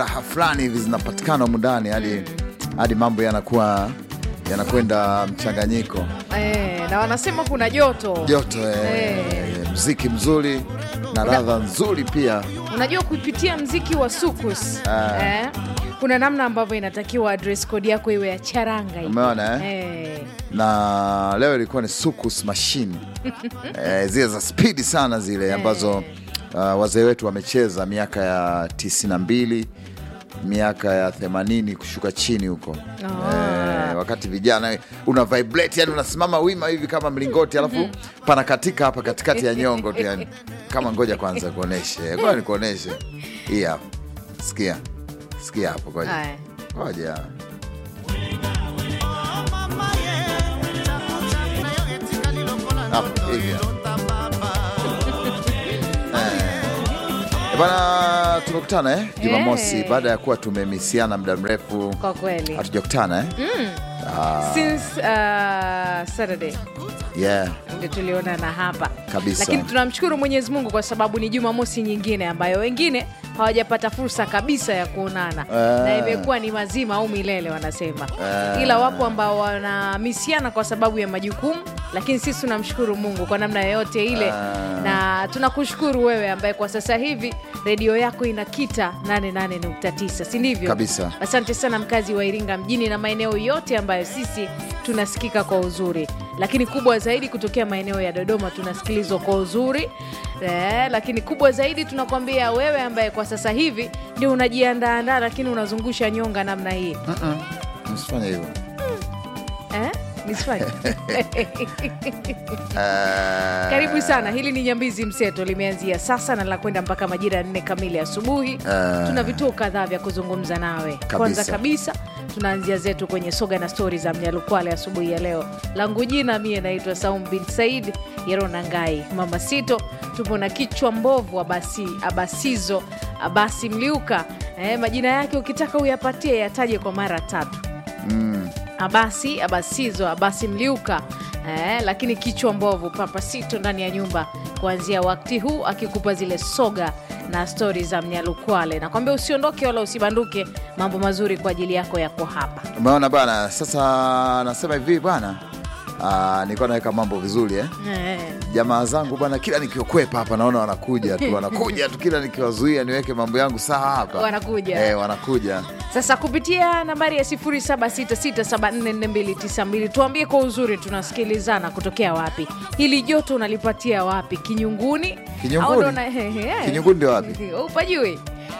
raha fulani hivi zinapatikana humu ndani hadi hadi mambo yanakuwa yanakwenda mchanganyiko eh, na wanasema kuna joto joto eh, Eh. mziki mzuri na radha nzuri pia unajua kupitia mziki wa sukus eh, kuna namna ambavyo inatakiwa dress code yako iwe ya charanga hivi. umeona eh? eh, na leo ilikuwa ni sukus machine eh, zile za spidi sana zile ambazo uh, wazee wetu wamecheza miaka ya 92 miaka ya 80 kushuka chini huko eh, wakati vijana una vibrate yani unasimama wima hivi kama mlingoti alafu pana katika hapa katikati ya nyongo tu yani kama ngoja kwanza kuoneshe ngoja nikuoneshe hii hapa sikia sikia hapo ngoja haya. ngoja hapo hivi hapa. Eh, bana tumekutana eh Jumamosi Eh. baada ya kuwa tumemisiana muda mrefu kwa kweli hatujakutana eh? since uh, saturday yeah ndio tulionana hapa Kabisa. lakini tunamshukuru mwenyezi mungu kwa sababu ni jumamosi nyingine ambayo wengine hawajapata fursa kabisa ya kuonana Ah. na imekuwa ni mazima au milele wanasema Ah. ila wapo ambao wanamisiana kwa sababu ya majukumu lakini sisi tunamshukuru mungu kwa namna yoyote ile Ah. na tunakushukuru wewe ambaye kwa sasa hivi redio yako inakita 88.9 si ndivyo Kabisa. asante sana mkazi wa iringa mjini na maeneo yote ambayo sisi tunasikika kwa uzuri lakini kubwa zaidi kutokea maeneo ya dodoma tunasikilizwa kwa uzuri eh, lakini kubwa zaidi tunakwambia wewe ambaye kwa sasa hivi ndio unajiandaandaa lakini unazungusha nyonga namna hii msifanye hivyo eh? nisifanye Eh, karibu sana hili ni nyambizi mseto limeanzia sasa na lakwenda mpaka majira ya nne kamili asubuhi Eh. tuna vituo kadhaa vya kuzungumza nawe kwanza kabisa tunaanzia zetu kwenye soga na stori za mnyalukwale asubuhi ya leo langu jina mie naitwa saum bin said yerona ngai mama sito tupo na kichwa mbovu abasi, abasizo abasi mliuka eh, majina yake ukitaka uyapatie yataje kwa mara tatu abasi abasizo abasi mliuka eh, lakini kichwa mbovu papasito ndani ya nyumba kuanzia wakati huu akikupa zile soga na stori za mnyalukwale nakwambia usiondoke wala usibanduke mambo mazuri kwa ajili yako yako hapa umeona bana sasa nasema hivi bwana ah, nilikuwa naweka mambo vizuri eh? eh, jamaa zangu bwana kila nikiokwepa hapa naona wanakuja tu wanakuja tu kila nikiwazuia niweke mambo yangu sawa hapa Wanakuja. eh, wanakuja sasa kupitia nambari ya 0766744292 tuambie kwa uzuri tunasikilizana kutokea wapi hili joto unalipatia wapi kinyunguni Kinyunguni? Au ndo na- he- he- Kinyunguni ndio wapi? upajui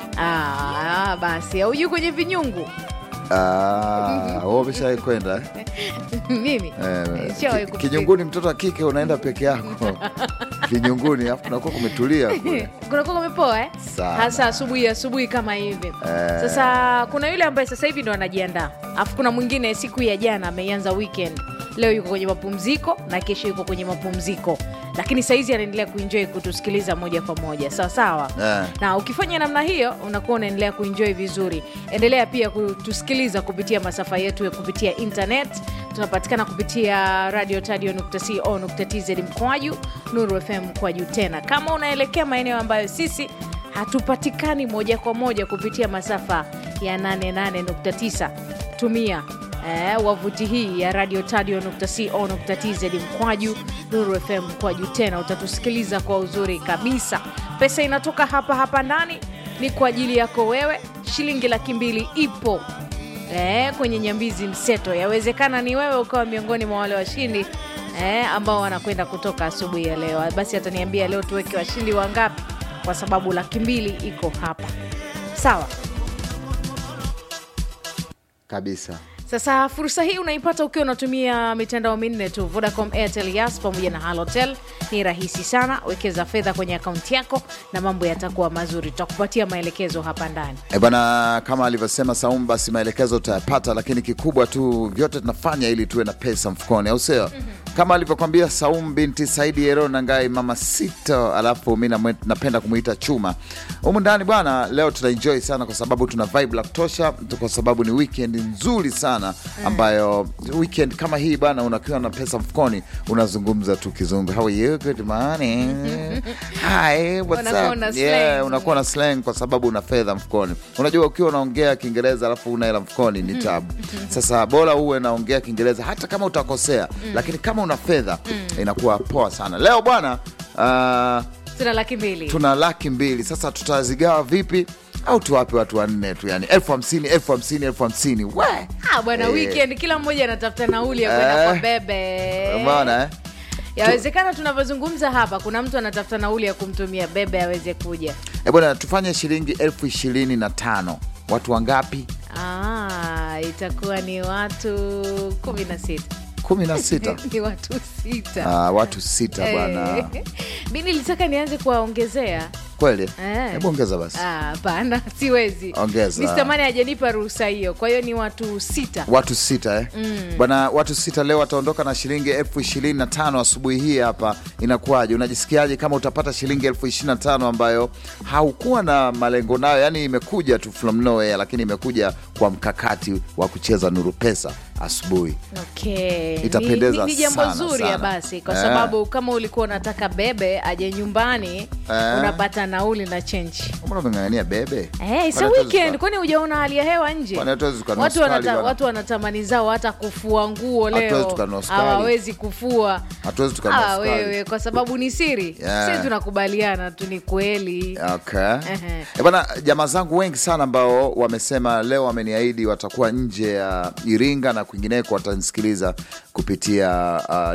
Ah, basi aujui kwenye vinyungu Ah, wewe umeshawahi kwenda eh? mimi Eh, Nishawahi ki- kufikiri. kinyunguni mtoto wa kike unaenda peke yako kinyunguni afu kunakuwa kumetulia kule. kunakuwa kumepoa eh? Sana. hasa asubuhi asubuhi kama hivi sasa kuna yule ambaye sasa hivi ndo anajiandaa alafu kuna mwingine siku ya jana ameianza weekend leo yuko kwenye mapumziko na kesho yuko kwenye mapumziko lakini saizi anaendelea kuenjoy kutusikiliza moja kwa moja sawa sawa Eh. na ukifanya namna hiyo unakuwa unaendelea kuenjoy vizuri endelea pia kutusikiliza kupitia masafa yetu ya kupitia internet tunapatikana kupitia radio tadio.co.tz mkwaju nuru fm mkwaju tena kama unaelekea maeneo ambayo sisi hatupatikani moja kwa moja kupitia masafa ya 88.9 tumia eh, wavuti hii ya radio tadio.co.tz mkwaju nuru fm mkwaju tena utatusikiliza kwa uzuri kabisa pesa inatoka hapa hapa ndani ni kwa ajili yako wewe shilingi laki mbili ipo eh, kwenye nyambizi mseto yawezekana ni wewe ukawa miongoni mwa wale washindi eh, ambao wanakwenda kutoka asubuhi ya leo basi ataniambia leo tuweke washindi wangapi kwa sababu laki mbili iko hapa sawa kabisa sasa fursa hii unaipata ukiwa unatumia mitandao minne tu vodacom airtel yas pamoja na halotel ni rahisi sana wekeza fedha kwenye akaunti yako na mambo yatakuwa mazuri tutakupatia maelekezo hapa ndani E bwana, kama alivyosema Saumu, basi maelekezo utayapata, lakini kikubwa tu vyote tunafanya ili tuwe na pesa mfukoni, au sio? kama alivyokwambia Saum binti Saidi Ero Nangai mama sita, alafu mi namwe- napenda kumwita Chuma humu ndani bwana. Leo tuna enjoy sana kwa sababu tuna vibe la kutosha, kwa sababu ni weekend nzuri sana ambayo weekend kama hii bwana, unakiwa na pesa mfukoni, unazungumza tu kizungu, how are you, good morning, hi, what's Unakuwa up, na yeah, slang. unakuwa na slang kwa sababu una fedha mfukoni. Unajua, ukiwa unaongea Kiingereza alafu una hela mfukoni ni tabu. Sasa bora uwe naongea Kiingereza hata kama utakosea, lakini kama una fedha inakuwa poa sana. Leo bwana, ah, tuna laki mbili tuna laki mbili. Sasa tutazigawa vipi? Au tuwape watu wanne tu, yani elfu hamsini elfu hamsini elfu hamsini we Ah, bwana Eh. weekend kila mmoja anatafuta nauli ya kwenda Eh. kwa bebe Umeona eh? yawezekana tunavyozungumza hapa kuna mtu anatafuta nauli ya kumtumia bebe aweze kuja Eh, bwana tufanye shilingi elfu ishirini na tano watu wangapi? ah, itakuwa ni watu kumi na sita kumi na sita. ni watu sita Ah, watu sita bwana, Eh. mi nilitaka nianze kuwaongezea kweli? Eh. Hebu ongeza basi. Ah, hapana siwezi Ongeza. Mr. Mane hajanipa ruhusa hiyo kwa hiyo ni watu sita watu sita eh? Bwana, watu sita leo wataondoka na shilingi elfu ishirini na tano asubuhi hii hapa. Inakuwaje? Unajisikiaje kama utapata shilingi elfu ishirini na tano ambayo haukuwa na malengo nayo, yani imekuja tu from nowhere, lakini imekuja kwa mkakati wa kucheza Nuru Pesa asubuhi. Okay. Itapendeza ni, ni, ni jambo sana, zuri sana. ya basi kwa Eh. sababu kama ulikuwa unataka bebe aje nyumbani Eh. unapata nauli na chenji Mbona umeng'ang'ania bebe? Hey, Kwani sa hatuwezi weekend tuka- kwani hujaona hali ya hewa nje Kwani hatuwezi tukanunua watu, sukari wanata, bwana? watu wanatamani zao hata kufua nguo Hatuwezi leo tukanunua sukari. hawawezi kufua Hatuwezi tukanunua Ah, sukari. wewe kwa sababu ni siri Yeah. si tunakubaliana tu ni kweli Okay. Ehe. Eh, bana jamaa zangu wengi sana ambao wamesema leo wameniahidi watakuwa nje ya Iringa na kwingineko watanisikiliza kupitia uh,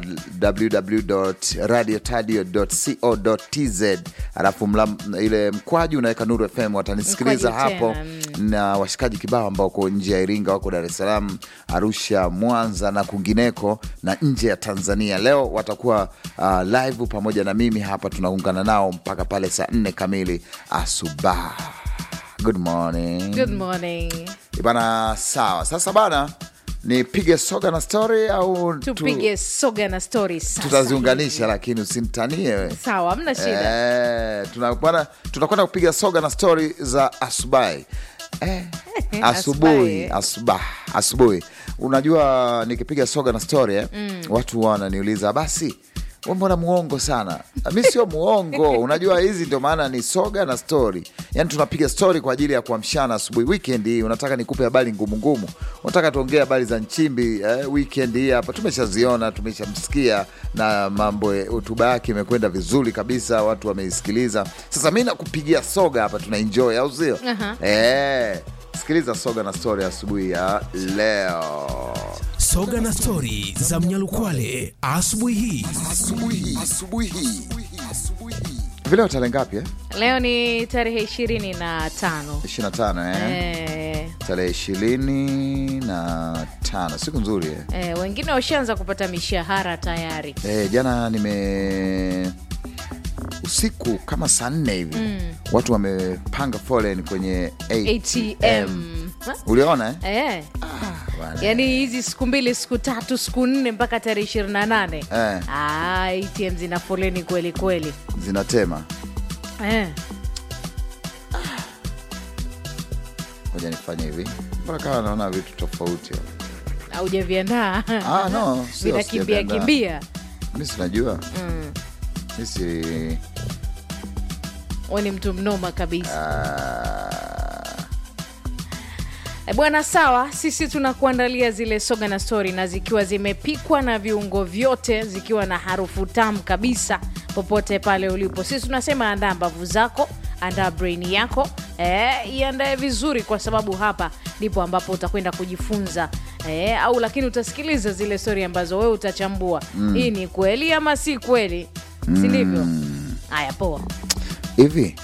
www.radiotadio.co.tz alafu mla, ile mkwaju unaweka Nuru FM watanisikiliza Mkwaju hapo tena, na washikaji kibao ambao wako nje ya Iringa, wako Dar es Salaam, Arusha, Mwanza na kwingineko na nje ya Tanzania. Leo watakuwa uh, live pamoja na mimi hapa, tunaungana nao mpaka pale saa nne kamili asubuhi. Good morning. good morning Bana, sawa. Sasa bana, nipige soga na story au tu- tupige soga na story sasa tutaziunganisha, lakini usimtanie we. sawa hamna shida Eh, tuna- bwana, tunakwenda kupiga soga na stori za asubuhi eh, asubuhi Asubuhi. asubuhi asubuhi. Unajua, nikipiga soga na stori eh, watu wananiuliza basi we mbona muongo sana? Mi sio muongo. Unajua, hizi ndio maana ni soga na stori, yaani tunapiga stori kwa ajili ya kuamshana asubuhi. Weekend hii unataka nikupe habari ngumu ngumu, unataka tuongee habari za Nchimbi eh, weekend hii hapa tumeshaziona, tumeshamsikia na mambo ya- hotuba yake imekwenda vizuri kabisa, watu wameisikiliza. Sasa mi nakupigia soga hapa, tuna enjoy au sio? Aha. Eh, sikiliza soga na stori asubuhi ya leo. Soga na stori za Mnyalukwale asubuhi hii. Vileo tarehe ngapi eh? leo ni tarehe ishirini na tano 25 eh? eh, tarehe ishirini na tano siku nzuri eh. eh, wengine washaanza kupata mishahara tayari Eh, jana nime usiku kama saa nne hivi watu wamepanga foleni kwenye ATM, atm uliona eh? eh. Bwana. yaani hizi siku mbili siku tatu siku nne mpaka tarehe ishirini na nane Eh. ah, atm zina foleni kweli kweli zinatema eh. moja nifanye hivi mbona kama naona vitu tofauti aujaviandaa Ah, no, sio vinakimbia sijaviandaa. kimbia mi sinajua mi si we ni mtu mnoma kabisa ah, E bwana, sawa, sisi tunakuandalia zile soga na stori, na zikiwa zimepikwa na viungo vyote, zikiwa na harufu tamu kabisa, popote pale ulipo. Sisi tunasema andaa mbavu zako, andaa brain yako, eh, iandae vizuri, kwa sababu hapa ndipo ambapo utakwenda kujifunza eh, au lakini utasikiliza zile stori ambazo wewe utachambua hii ni kweli ama si kweli, si ndivyo? Haya, poa. hivi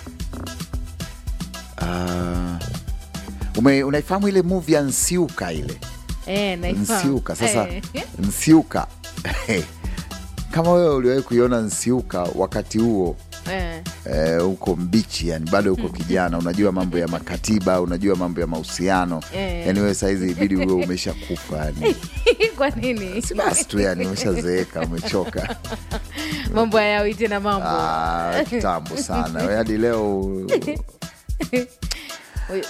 ah, ume- unaifahamu ile movie ya nsiuka ile Eh, naifahamu. nsiuka sasa Eh. nsiuka kama wewe uliwahi kuiona nsiuka wakati huo Eh. eh, uko mbichi yani bado uko kijana unajua mambo ya makatiba unajua mambo ya mahusiano Eh. yani wewe saizi ibidi uwe umesha kufa yani kwa nini si basi tu yani umeshazeeka umechoka mambo hayawi tena mambo Ah, kitambo sana Wewe hadi leo Huyu-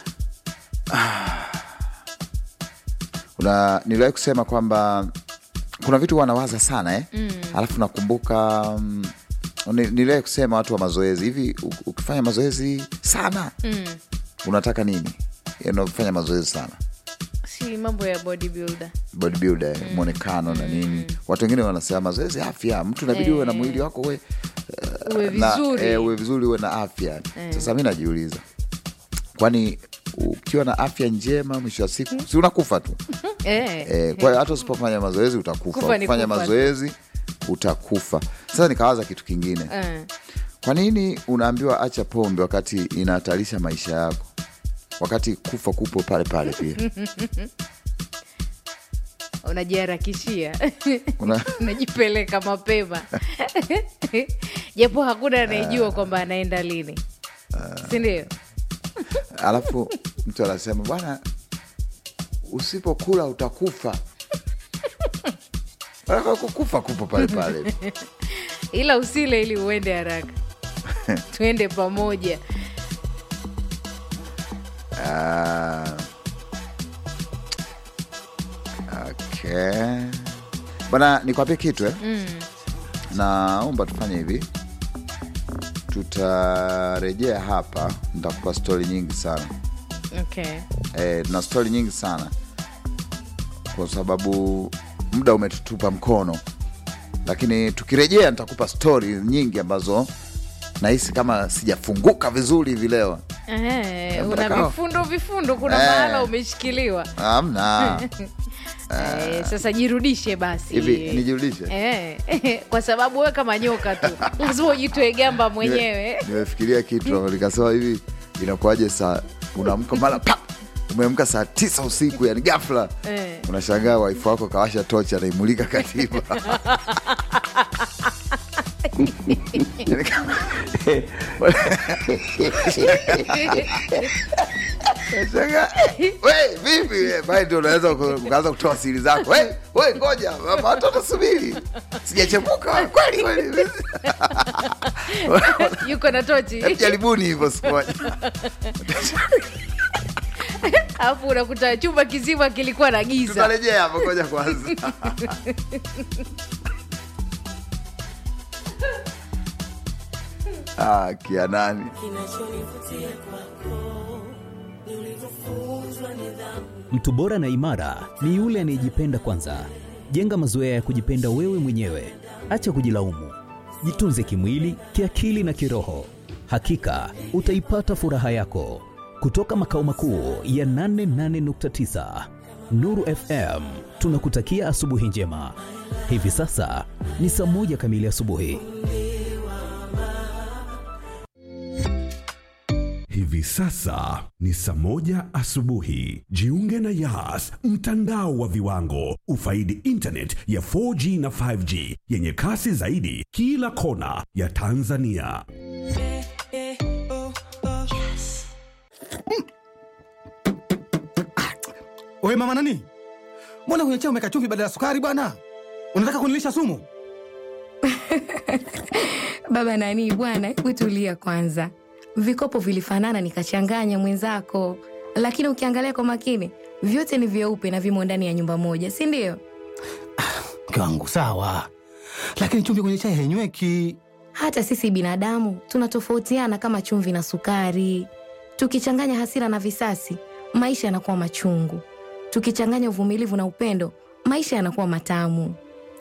una niliwahi kusema kwamba kuna vitu wanawaza sana eh? mm. alafu nakumbuka mm, ni- niliwahi kusema watu wa mazoezi hivi u- ukifanya mazoezi sana mm. unataka nini Yaani unafanya mazoezi sana si mambo ya bodybuilder bodybuilder mm. mwonekano na nini watu wengine wanasema mazoezi afya mtu inabidi uwe na mwili wako uwe uwe na- vizuri eh, uwe vizuri uwe na afya sasa mi najiuliza kwani ukiwa na afya njema mwisho wa siku si unakufa tu Eh. Eh, kwa hiyo hata usipofanya mazoezi utakufa Kufa ni ukifanya kufa. mazoezi utakufa sasa nikawaza kitu kingine Eh. kwa nini unaambiwa acha pombe wakati inahatarisha maisha yako wakati kufa kupo pale pale pia unajiharakishia Una- unajipeleka mapema japo hakuna anayejua kwamba anaenda lini sindio alafu mtu anasema bwana usipokula utakufa Maana kufa kupo pale pale ila usile ili uende haraka tuende pamoja Ah, okay. Bwana, nikwambie kitu eh? mm. Naomba tufanye hivi, tutarejea hapa, nitakupa stori nyingi sana okay. eh, tuna stori nyingi sana kwa sababu muda umetutupa mkono, lakini tukirejea nitakupa stori nyingi ambazo nahisi kama sijafunguka vizuri hivi leo. Eh, una Mtakao. vifundo vifundo kuna Eh. mahala umeshikiliwa Amna eh, sasa jirudishe basi hivi, nijirudishe Eh, kwa sababu we kama nyoka tu lazima ujitoe gamba mwenyewe Nime- nimefikiria kitu nikasema hivi inakuwaje saa unaamka mara pa umeamka saa tisa usiku yani gafla Eh. unashangaa waifu wako kawasha tochi anaimulika katiba Yani kama- Unashangaa, we vipi we, pale ndio unaweza uka- ukaanza kutoa siri zako we, we ngoja mama, watoto subiri sijachemuka kweli kweli yuko na tochi Hebu jaribuni hivyo siku moja alafu unakuta chumba kizima kilikuwa na giza tutarejea hapo ngoja kwanza ah, kia nani Mtu bora na imara ni yule anayejipenda kwanza. Jenga mazoea ya kujipenda wewe mwenyewe, acha kujilaumu. Jitunze kimwili, kiakili na kiroho. Hakika utaipata furaha yako. Kutoka makao makuu ya 88.9 Nuru FM, tunakutakia asubuhi njema. Hivi sasa ni saa moja kamili asubuhi. Hivi sasa ni saa moja asubuhi. Jiunge na Yas, mtandao wa viwango. Ufaidi internet ya 4G na 5G yenye kasi zaidi kila kona ya Tanzania. Wewe mama nani? Mbona kwenye chai umeweka chumvi badala ya sukari bwana? Unataka kunilisha sumu? Baba nani bwana, hebu tulia kwanza. Vikopo vilifanana nikachanganya mwenzako, lakini ukiangalia kwa makini vyote ni vyeupe na vimo ndani ya nyumba moja, si ndio? Mke wangu sawa, lakini chumvi kwenye chai hainyweki. Hata sisi binadamu tunatofautiana kama chumvi na sukari. Tukichanganya hasira na visasi, maisha yanakuwa machungu. Tukichanganya uvumilivu na upendo, maisha yanakuwa matamu.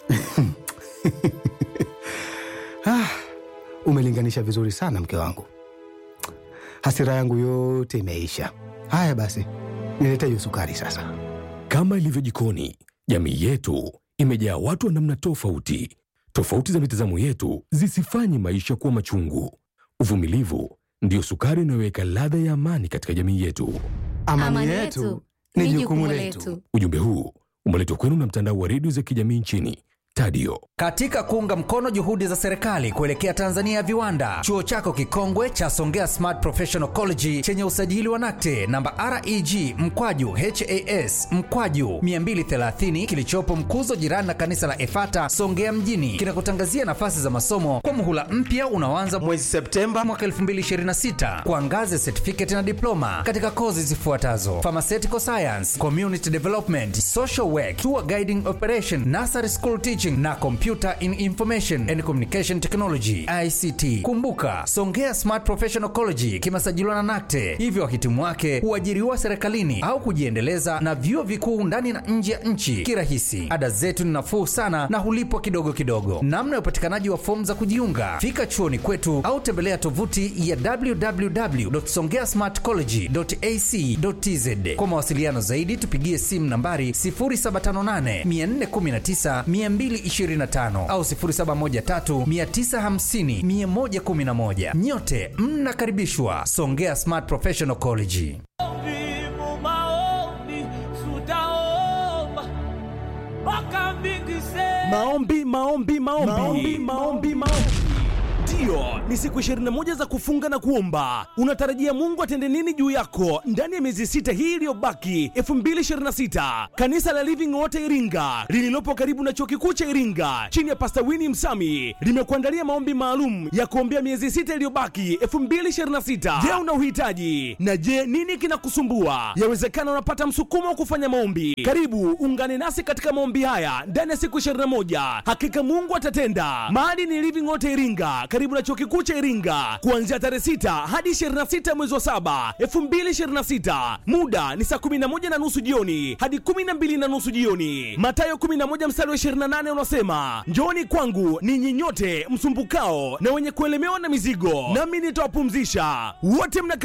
Ah, umelinganisha vizuri sana mke wangu. Hasira yangu yote imeisha. Haya basi, nilete hiyo sukari sasa. Kama ilivyo jikoni, jamii yetu imejaa watu wa namna tofauti. Tofauti za mitazamo yetu zisifanye maisha kuwa machungu. Uvumilivu ndiyo sukari inayoweka ladha ya amani katika jamii yetu. Amani, yetu ni jukumu letu. Ujumbe huu umeletwa kwenu na mtandao wa redio za kijamii nchini Tadio. Katika kuunga mkono juhudi za serikali kuelekea Tanzania ya viwanda, chuo chako kikongwe cha Songea Smart Professional College chenye usajili wa NACTE namba REG mkwaju HAS mkwaju 230 kilichopo Mkuzo, jirani na kanisa la Efata Songea mjini, kinakutangazia nafasi za masomo kwa muhula mpya unaoanza mwezi Septemba mwaka 2026 kwa ngazi ya certificate na diploma katika kozi zifuatazo: pharmaceutical science, community development, social work, tour guiding operation, nursery school teaching na computer in information and communication technology ICT. Kumbuka, Songea Smart Professional College kimesajiliwa na NACTE, hivyo wahitimu wake huajiriwa serikalini au kujiendeleza na vyuo vikuu ndani na nje ya nchi kirahisi. Ada zetu ni nafuu sana na hulipwa kidogo kidogo. Namna ya upatikanaji wa fomu za kujiunga, fika chuoni kwetu au tembelea tovuti ya www.songeasmartcollege.ac.tz. Kwa mawasiliano zaidi, tupigie simu nambari 0758 419 225 au 0713 950 111. Nyote mnakaribishwa Songea Smart Professional College. Maombi, maombi, maombi, maombi, maombi, maombi. Ndiyo, ni siku 21 za kufunga na kuomba. Unatarajia Mungu atende nini juu yako ndani ya miezi sita hii iliyobaki 2026? Kanisa la Living Water Iringa lililopo karibu na chuo kikuu cha Iringa chini ya Pastor Winnie Msami limekuandalia maombi maalum ya kuombea miezi sita iliyobaki 2026. Je, una uhitaji? Na je, nini kinakusumbua? Yawezekana unapata msukumo wa kufanya maombi. Karibu ungane nasi katika maombi haya ndani ya siku 21. Hakika Mungu atatenda. Mahali ni Living Water Iringa karibu na chuo kikuu cha Iringa kuanzia tarehe 6 hadi 26 mwezi wa 7 2026. Muda ni saa 11 na nusu jioni hadi 12 na nusu jioni. Mathayo 11 mstari wa 28 unasema, njooni kwangu ninyi nyote msumbukao na wenye kuelemewa na mizigo, nami nitawapumzisha. Wote mna